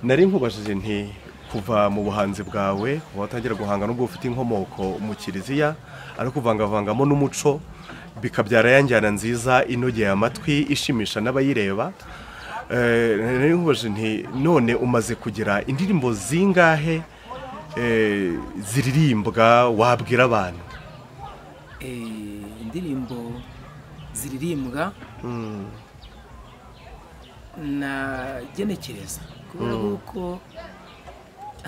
nari nkubajije nti kuva mu buhanzi bwawe kuba watangira guhanga n'ubwo ufite inkomoko mu kiliziya ariko uvangavangamo n'umuco bikabyara ya njyana nziza inogeye amatwi ishimisha n'abayireba nari nkubajije nti none umaze kugira indirimbo zingahe ziririmbwa wabwira abantu indirimbo ziririmbwa nagenekereza kubera yuko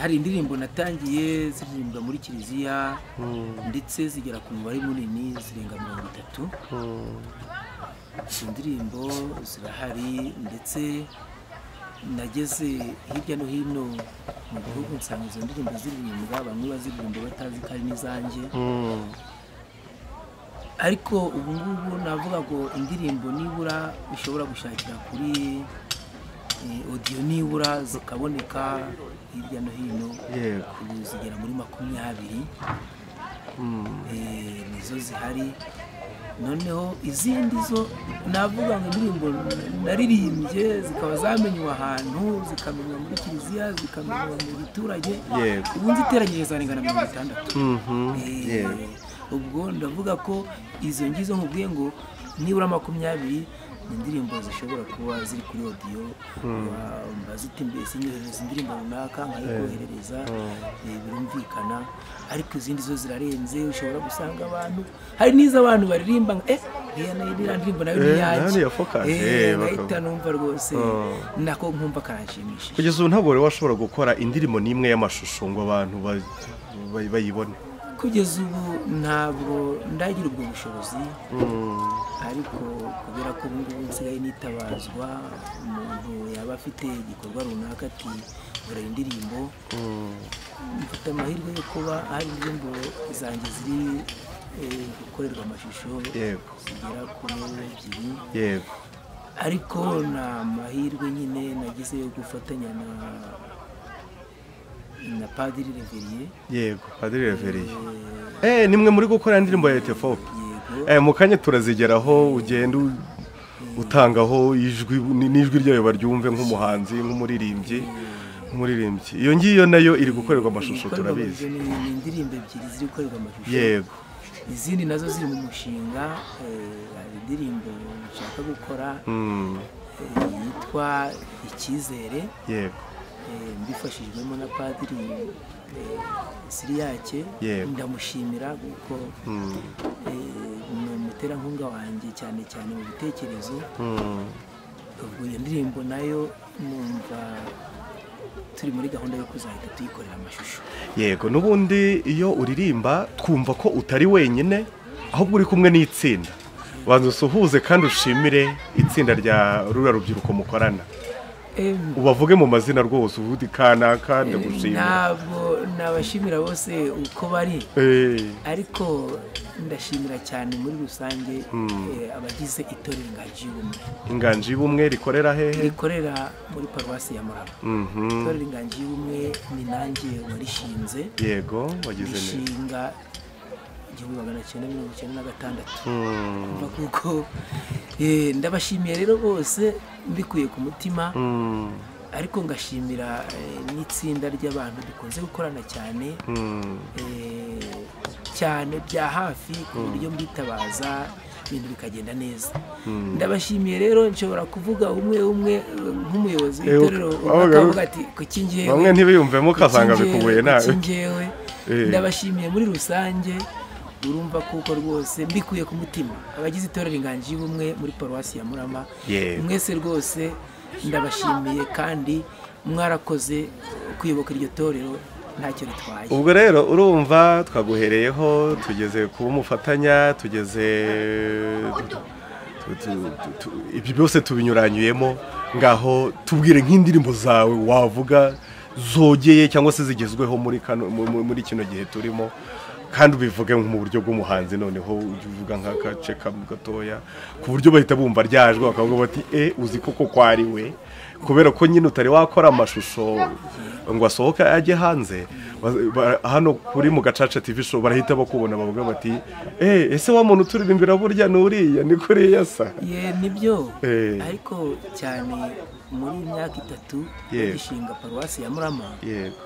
hari indirimbo natangiye ziririmbwa muri kiliziya ndetse zigera ku mubare munini zirenga mirongo itatu izo ndirimbo zirahari ndetse nageze hirya no hino mu gihugu nsanga izo ndirimbo ziririmbwa bamwe baziririmba batazi ko ari n'izanjye ariko ubu ngubu navuga ngo indirimbo nibura ushobora gushakira kuri odiyo nibura zikaboneka hirya no hino Yego. ubu zigera muri makumyabiri Eh, nizo zihari noneho izindi zo navuga ngo indirimbo naririmbye zikaba zamenywa ahantu zikamenywa muri kiliziya zikamenywa mu giturage Yego. ubu nziteranyije zarengana mirongo itandatu Mhm, Eh, yego. ubwo ndavuga ko izo ngizo nkubwiye ngo nibura makumyabiri ni indirimbo zishobora kuba ziri kuri odiyo mbaza uti mbese nyoherereza indirimbo runaka nkayikoherereza eh, birumvikana ariko izindi zo zirarenze ushobora gusanga abantu hari n'izo abantu baririmba ngo eh iriya nayo iriya ndirimbo nayo ni Eh, nayo iyanjye ni iya Focus, Eh, eh, nkahita bakaba- numva rwose Mm. nako nkumva karanshimishije kugeza ubu ntabwo wari washobora gukora indirimbo n'imwe y'amashusho ngo abantu ba- ba- bayibone kugeza ubu ntabwo ndagira ubwo bushobozi ariko kubera ko ubu ngubu nsigaye nitabazwa umuntu yaba afite igikorwa runaka ati dore indirimbo mfite amahirwe yo kuba hari indirimbo zanjye ziri eh, gukorerwa amashusho Yego. zigera kuri ebyiri yego ariko ni amahirwe nyine nagize yo gufatanya na na padiri reveriye yego padiri revereye eh nimwe muri gukora indirimbo ya etefope yego eh mu kanya turazigeraho ugenda u- utangaho ijwi ni- n'ijwi ryayo baryumve nk'umuhanzi nk'umuririmbyi nk'umuririmbyi iyo ngiyo nayo iri gukorerwa amashusho Ibikorwa turabizi remezo ni ni indirimbo ebyiri ziri gukorerwa amashusho yego izindi nazo ziri mu mushinga eh, hari indirimbo nshaka gukora Mm, eh, yitwa icyizere yego eh, mbifashijwemo na padiri eh, siriyake Yego. ndamushimira kuko Mm, eh, ni umuterankunga wanjye cyane cyane mu bitekerezo mm, ubwo iyo ndirimbo nayo numva turi muri gahunda yo kuzahita tuyikorera amashusho yego n'ubundi iyo uririmba twumva ko utari wenyine ahubwo uri kumwe n'itsinda banza usuhuze kandi ushimire itsinda rya rura rubyiruko mukorana Em, ubavuge mu mazina rwose uvuge uti kanaka ndagushimira ntabwo nabashimira bose uko bari Eh, ariko ndashimira cyane muri rusange eh, abagize itorero ingagi y'ubumwe inganji y'ubumwe rikorera hehe rikorera muri paruwasi ya muraba Mhm, itorero ingagi y'ubumwe ni nanjye warishinze yego wagize neza rishinga igihumbi magana cyenda mirongo icyenda na gatandatu Mm, Urumva kuko eh, ndabashimiye rero bose mbikuye ku mutima mm, ariko ngashimira eh, n'itsinda ry'abantu dukunze gukorana cyane mm, eh, cyane bya hafi ku buryo mbitabaza ibintu bikagenda neza ndabashimiye rero nshobora kuvuga umwe umwe eh, nk'umuyobozi Eh, w'itorero uka- umwe wabaga- akavuga ati kuki njyewe bamwe ntibiyumvemo kuki ukasanga njyewe, bikubuye kuki nawe njyewe?" Eh. ndabashimiye muri rusange urumva kuko rwose mbikuye ku mutima abagize itorero inganji y'ubumwe muri paruwasi ya murama Yego. mwese rwose ndabashimiye kandi mwarakoze kuyobokera iryo torero ntacyo ritwaye ubwo rero urumva twaguhereyeho tugeze kuba umufatanya tugeze tu- tu- tu- tu- ibyo byose tubinyuranyuyemo ngaho tubwire nk'indirimbo zawe wavuga zogeye cyangwa se zigezweho muri kano- mu- mu- muri kino gihe turimo kandi ubivuge mu buryo bw'umuhanzi noneho ujye uvuga nk'agace kamwe gatoya ku buryo bahita bumva ryajwe bakavuga bati e uzi koko ko ari we kubera ko nyine utari wakora amashusho ngo asohoke ajye hanze ba- ba- hano kuri mu gacaca tv show barahita bakubona bavuga bati e ese wa muntu uturirimbira burya ni uriya ni kuriya sa ye nibyo Eh. ariko cyane muri imyaka itatu Yego. bagishinga paruwasi ya murama yego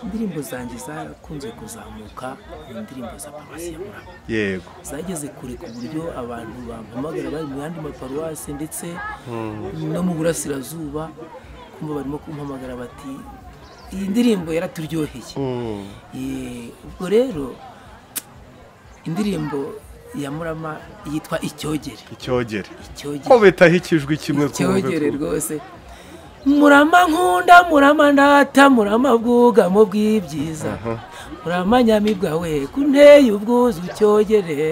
indirimbo zanjye zakunze kuzamuka mu ndirimbo za paruwasi ya murama yego zageze kure ku buryo abantu bampamagara bari mu yandi maparuwasi ndetse no mu burasirazuba kumva barimo kumpamagara bati iyi ndirimbo yaraturyoheye Mm, Eh, ubwo rero indirimbo ya murama yitwa icyogere icyogere icyogere nkubitaho ikijwi kimwe ku mwumve icyogere ku- rwose murama nkunda murama ndata murama bwugamo bw'ibyiza murama nyamirwa we kunteye ubwuzu cyogere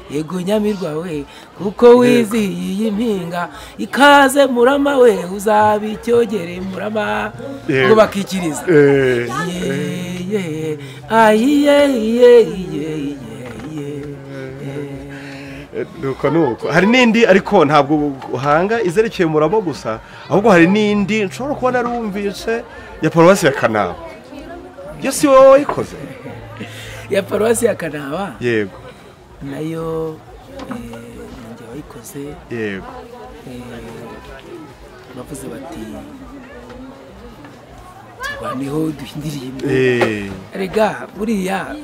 yego nyamirwa we kuko wizihiye iyi mpinga ikaze murama we uzaba icyogere murama Yego. ngo bakikiriza Eh, Ye, ye, ayiye ye ye ye ye eh, nuko nuko hari n'indi ariko ntabwo uhanga izerekeye muramo gusa ahubwo hari n'indi nshobora kuba narumvise ya paruwasi ya kanama iyo si wowe wayikoze ya paruwasi ya kanaba yego nayo ninjye wayikoze yego bavuze bati turwaneho duhindirimbo Eh, rega buriya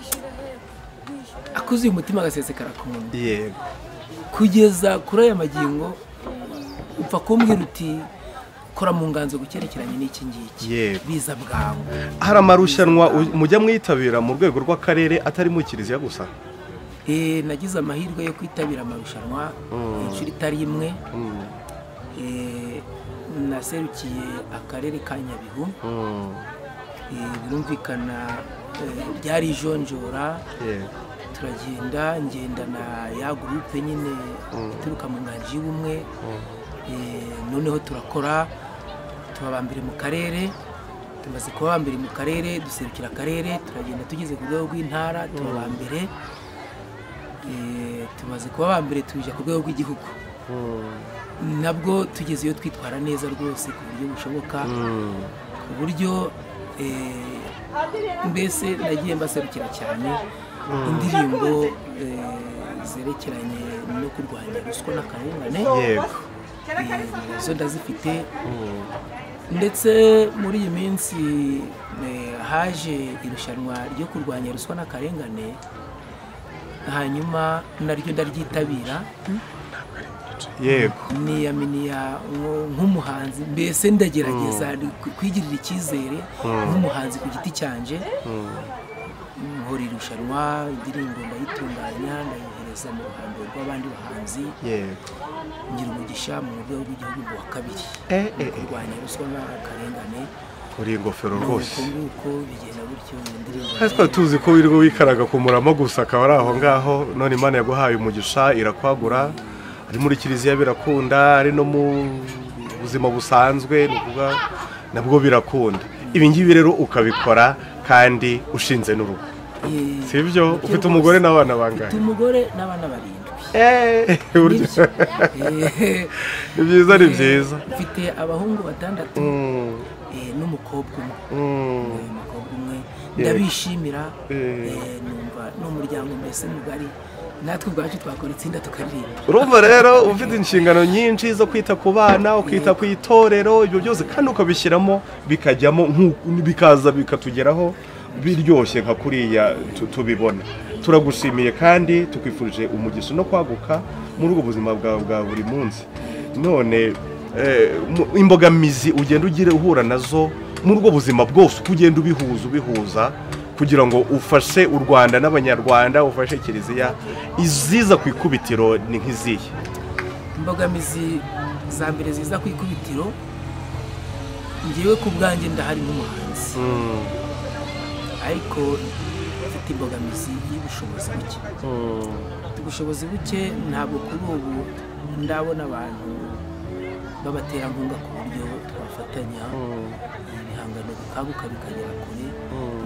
akuzuye umutima agasesekara ku munwa yego kugeza kuri aya magingo upfa kumbwira uti kora mu nganzo gukerekeranye n'iki ngiki Yego. biza bwangu hari amarushanwa u- mujya mwitabira mu rwego rw'akarere atari mu kiliziya gusa Eh, nagize amahirwe yo kwitabira amarushanwa inshuro itari imwe Mm, Eh, naserukiye akarere ka nyabihu mm, Eh, birumvikana eh, byari ijonjora yego turagenda ngenda na ya gurupe nyine ituruka mu nganji y'ubumwe Eh, noneho turakora tuba aba mbere mu karere tumaze kuba aba mbere mu karere duserukira akarere turagenda tugeze ku rwego rw'intara tuba aba mbere Eh, tumaze kuba aba mbere tujya ku rwego rw'igihugu Mm, nabwo tugeze iyo twitwara neza rwose ku buryo bushoboka mm, ku buryo eh, mbese nagiye mbaserukira cyane indirimbo eh, zerekeranye no kurwanya ruswa n'akarengane yego eh, nazo ndazifite Mm, ndetse muri iyi minsi eh, haje irushanwa ryo kurwanya ruswa n'akarengane hanyuma naryo ndaryitabira yego niyaminiya nko- nk'umuhanzi mbese ndagerageza ku- kwigirira icyizere nk'umuhanzi ku giti cyanjye nkora irushanwa indirimbo ndayitunganya ndayohereza mu ruhando rw'abandi bahanzi yego ngira umugisha mu rwego rw'igihugu mu wa kabiri Eh, eh, Mu eh. kurwanya ruswa n'akarengane uri ingofero rwose nuko nguko bigenda gutyo indirimbo kandi twari tuzi ko wirirwa wikaraga ku murama gusa akaba ari aho ngaho none imana yaguhaye umugisha irakwagura ari muri kiliziya birakunda ari no mu buzima busanzwe ni ukuvuga nabwo birakunda ibi ngibi rero ukabikora kandi ushinze n'urugo Eh, si ibyo nibyo ufite rwose. umugore n'abana mfite bangahe umugore n'abana barindwi Eh, burya Nibyo. Eh, ni byiza ni byiza mfite abahungu batandatu Mm, eh, n'umukobwa umwe mm, uyu mukobwa umwe Yego. ndabishimira Eh. eh, numva ni umuryango mbese mugari natwe ubwacu twakora itsinda tukaririmba urumva rero ufite inshingano nyinshi zo kwita ku bana ukita ku itorero ibyo byose kandi ukabishyiramo bikajyamo nk'uku- bikaza bikatugeraho biryoshye nka kuriya tu- tubibona turagushimiye kandi tukwifurije umugisha no kwaguka muri ubwo buzima bwawe bwa buri munsi none eh, mu- imbogamizi ugenda ugira uhura nazo muri ubwo buzima bwose uko ugenda ubihuza ubihuza kugira ngo ufashe u rwanda n'abanyarwanda ufashe kiliziya iziza ku ikubitiro ni nk'izihe imbogamizi za mbere ziza ku ikubitiro ngewe ku bwanjye ndahari nk'umuhanzi ariko mfite imbogamizi y'ubushobozi buke ubushobozi buke ntabwo kuri ubu ndabona abantu b'abaterankunga ku buryo twafatanya ibihangano bikanguka bikagera kure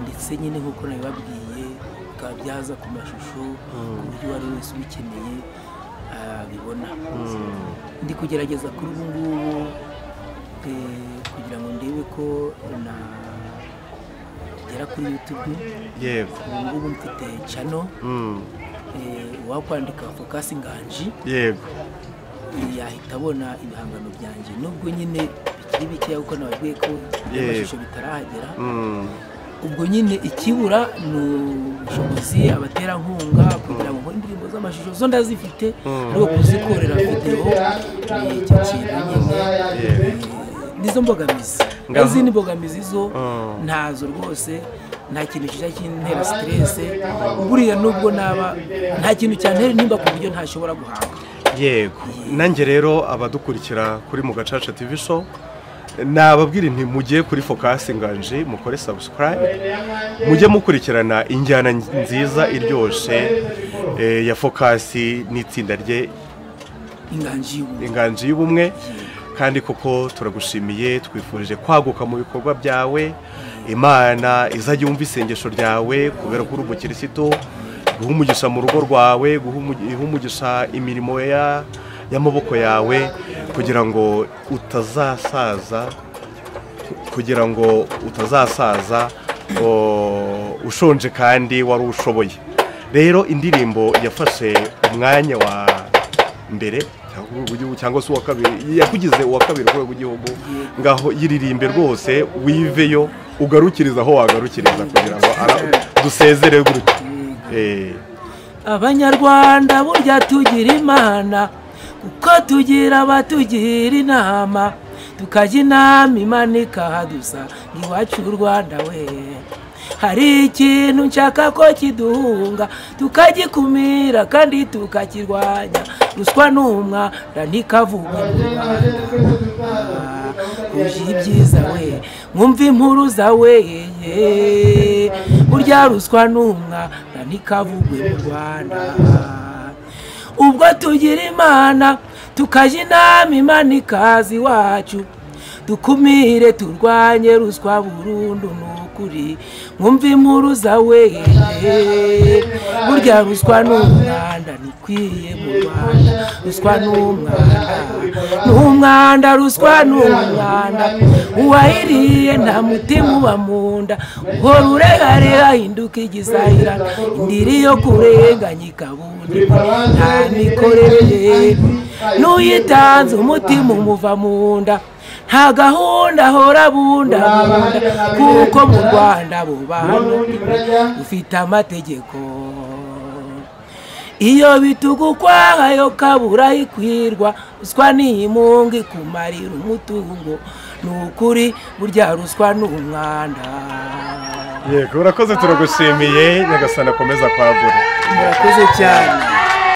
ndetse nyine nk'uko nabibabwiye bikaba byaza ku mashusho ku buryo uwo ari we wese ubikeneye abibona ndi kugerageza kuri ubu ngubu eh, kugira ngo ndebe ko nagera kuri youtube yego ubu ngubu mfite cano Mm, wakwandika focus nganji yego yahita abona ibihangano byanjye nubwo nyine bikeya kuko nababwiye ko Yeah. amashusho bitarahagera Mm, ubwo nyine ikibura ni ubushobozi abaterankunga kugira ngo nkore indirimbo z'amashusho zo ndazifite ariko kuzikorera videwo ni icyo kintu nyine Yeah. eh, nizo mbogamizi Ngaho. izindi mbogamizi zo Mm. ntazo rwose nta kintu kijya kintera siterese buriya nubwo naba nta kintu cyantera nimba ku buryo ntashobora guhanga yego nanjye rero abadukurikira kuri mu gacaca tv show nababwira nti mugiye kuri focus nganji mukore subscribe mujye mukurikirana injyana nziza iryoshye eh, ya focus n'itsinda rye inganji y'ubuntu inganji y'ubumwe kandi koko turagushimiye twifurije kwaguka mu bikorwa byawe imana izajya yumva isengesho ryawe kubera ko uri umukirisitu guha umugisha mu rugo rwawe guha umugi- guha umugisha imirimo ya- y'amaboko yawe kugira ngo utazasaza kugira ngo utazasaza o, ushonje kandi wari ushoboye rero indirimbo yafashe umwanya wa mbere cyangwa urwego rw'igihugu cyangwa se uwa kabiri yakugize uwa kabiri urwego rw'igihugu ngaho yiririmbe rwose wiveyo ugarukiriza aho wagarukiriza kugira ngo ara- dusezere gutya Eh, abanyarwanda burya tugira imana kuko tugira abatugira inama tukajya inama imana ikahadusa iwacu u rwanda we hari ikintu nshaka ko kiduhunga tukagikumira kandi tukakirwanya ruswa n'umwanda ntikavugwe mu rwanda uje ibyiza we mwumve inkuru zawe ye burya ruswa n'umwanda ntikavugwe mu rwanda ubwo tugira imana tukajya inama imana ikaza iwacu dukumire turwanye ruswa burundu ni ukuri mwumve inkuru zawe ye burya ruswa ni umwanda ntikwiye mu rwanda ruswa ni umwanda ni umwanda ruswa ni umwanda uwayiriye nta mutima uba mu nda uhora uregarega hinduka igisahirana indiri yo kurenganya ikabundi nta mikorere n'uyitanze umutima umuva mu nda nta gahunda ahora bunda kuko mu rwanda bubana ufite amategeko iyo bitugu kwayo kabura ikwirwa ruswa n'iyimunga ikumarira umutungo ni ukuri burya ruswa ni umwanda yego urakoze turagushimiye nyagasana akomeza kwagura murakoze cyane